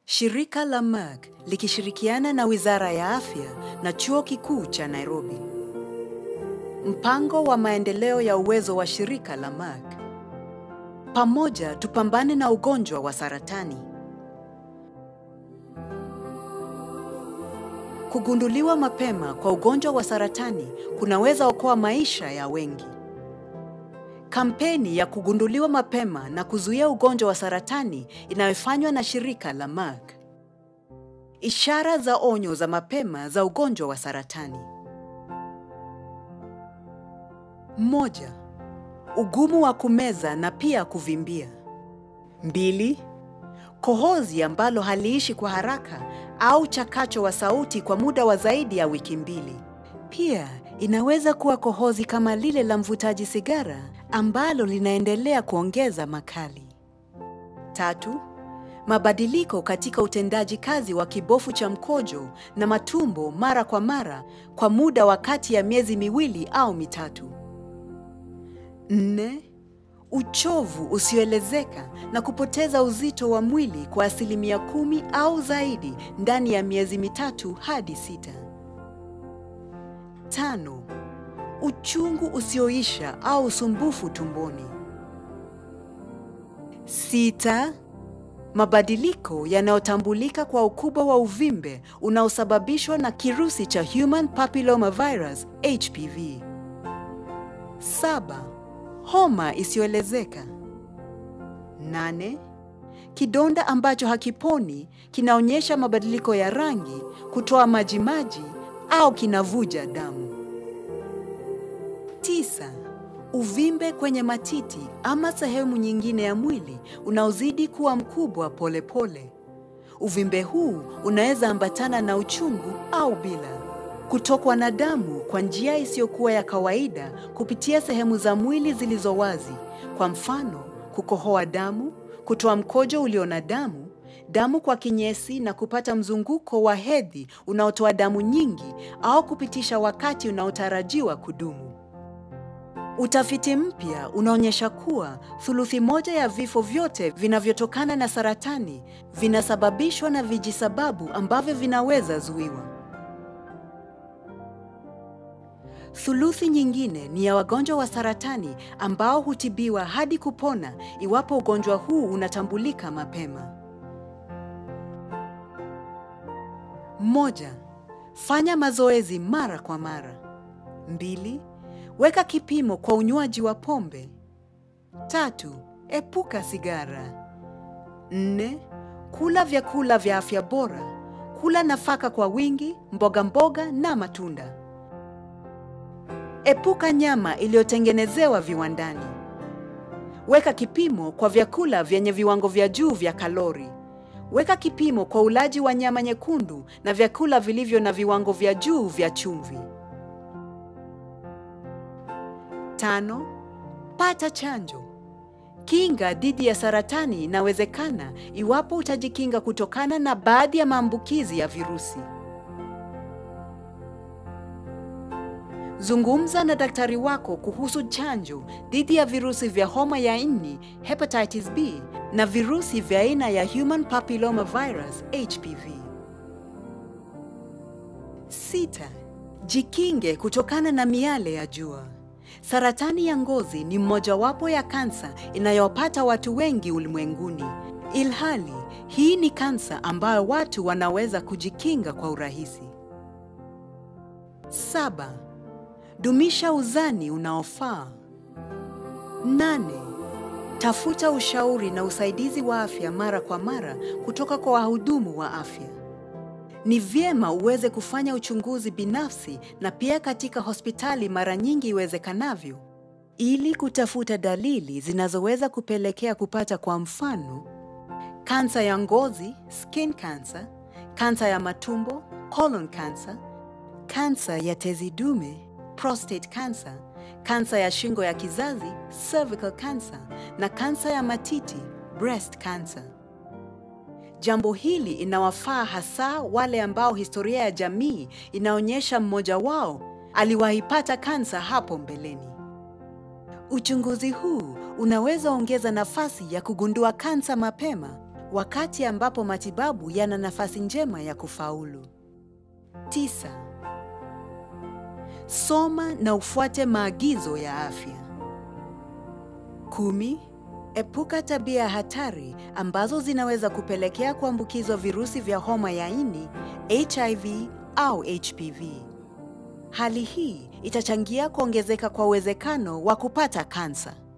Shirika la Merck likishirikiana na Wizara ya Afya na Chuo Kikuu cha Nairobi. Mpango wa maendeleo ya uwezo wa shirika la Merck. Pamoja tupambane na ugonjwa wa saratani. Kugunduliwa mapema kwa ugonjwa wa saratani kunaweza okoa maisha ya wengi. Kampeni ya kugunduliwa mapema na kuzuia ugonjwa wa saratani inayofanywa na shirika la Merck. Ishara za onyo za mapema za ugonjwa wa saratani. Moja, ugumu wa kumeza na pia kuvimbia. Mbili, kohozi ambalo haliishi kwa haraka au chakacho wa sauti kwa muda wa zaidi ya wiki mbili. Pia inaweza kuwa kohozi kama lile la mvutaji sigara ambalo linaendelea kuongeza makali. Tatu, mabadiliko katika utendaji kazi wa kibofu cha mkojo na matumbo mara kwa mara kwa muda wa kati ya miezi miwili au mitatu. Nne, uchovu usioelezeka na kupoteza uzito wa mwili kwa asilimia kumi au zaidi ndani ya miezi mitatu hadi sita. Tano, uchungu usioisha au usumbufu tumboni. Sita, mabadiliko yanayotambulika kwa ukubwa wa uvimbe unaosababishwa na kirusi cha Human Papilloma Virus HPV. Saba, homa isiyoelezeka. Nane, kidonda ambacho hakiponi kinaonyesha mabadiliko ya rangi, kutoa majimaji au kinavuja damu. Tisa, uvimbe kwenye matiti ama sehemu nyingine ya mwili unaozidi kuwa mkubwa polepole pole. Uvimbe huu unaweza ambatana na uchungu au bila. Kutokwa na damu kwa njia isiyokuwa ya kawaida kupitia sehemu za mwili zilizo wazi, kwa mfano kukohoa damu, kutoa mkojo ulio na damu, damu kwa kinyesi na kupata mzunguko wa hedhi unaotoa damu nyingi au kupitisha wakati unaotarajiwa kudumu. Utafiti mpya unaonyesha kuwa thuluthi moja ya vifo vyote vinavyotokana na saratani vinasababishwa na vijisababu ambavyo vinaweza zuiwa. Thuluthi nyingine ni ya wagonjwa wa saratani ambao hutibiwa hadi kupona iwapo ugonjwa huu unatambulika mapema. Moja, fanya mazoezi mara kwa mara. Mbili, weka kipimo kwa unywaji wa pombe. Tatu, epuka sigara. Nne, kula vyakula vya afya bora. Kula nafaka kwa wingi, mboga mboga na matunda. Epuka nyama iliyotengenezewa viwandani. Weka kipimo kwa vyakula vyenye viwango vya juu vya kalori. Weka kipimo kwa ulaji wa nyama nyekundu na vyakula vilivyo na viwango vya juu vya chumvi. Tano, pata chanjo. Kinga dhidi ya saratani inawezekana iwapo utajikinga kutokana na baadhi ya maambukizi ya virusi. Zungumza na daktari wako kuhusu chanjo dhidi ya virusi vya homa ya ini, hepatitis B na virusi vya aina ya Human Papilloma Virus HPV. Sita, jikinge kutokana na miale ya jua. Saratani ya ngozi ni mmojawapo ya kansa inayowapata watu wengi ulimwenguni. Ilhali hii ni kansa ambayo watu wanaweza kujikinga kwa urahisi. Saba, dumisha uzani unaofaa. Nane, tafuta ushauri na usaidizi wa afya mara kwa mara kutoka kwa wahudumu wa afya. Ni vyema uweze kufanya uchunguzi binafsi na pia katika hospitali mara nyingi iwezekanavyo, ili kutafuta dalili zinazoweza kupelekea kupata, kwa mfano, kansa ya ngozi skin cancer, kansa ya matumbo colon cancer, kansa ya tezi dume prostate cancer, kansa ya shingo ya kizazi cervical cancer na kansa ya matiti breast cancer. Jambo hili inawafaa hasa wale ambao historia ya jamii inaonyesha mmoja wao aliwahipata kansa hapo mbeleni. Uchunguzi huu unaweza ongeza nafasi ya kugundua kansa mapema wakati ambapo matibabu yana nafasi njema ya kufaulu. Tisa, soma na ufuate maagizo ya afya. Kumi, epuka tabia hatari ambazo zinaweza kupelekea kuambukizwa virusi vya homa ya ini, HIV au HPV. Hali hii itachangia kuongezeka kwa uwezekano wa kupata kansa.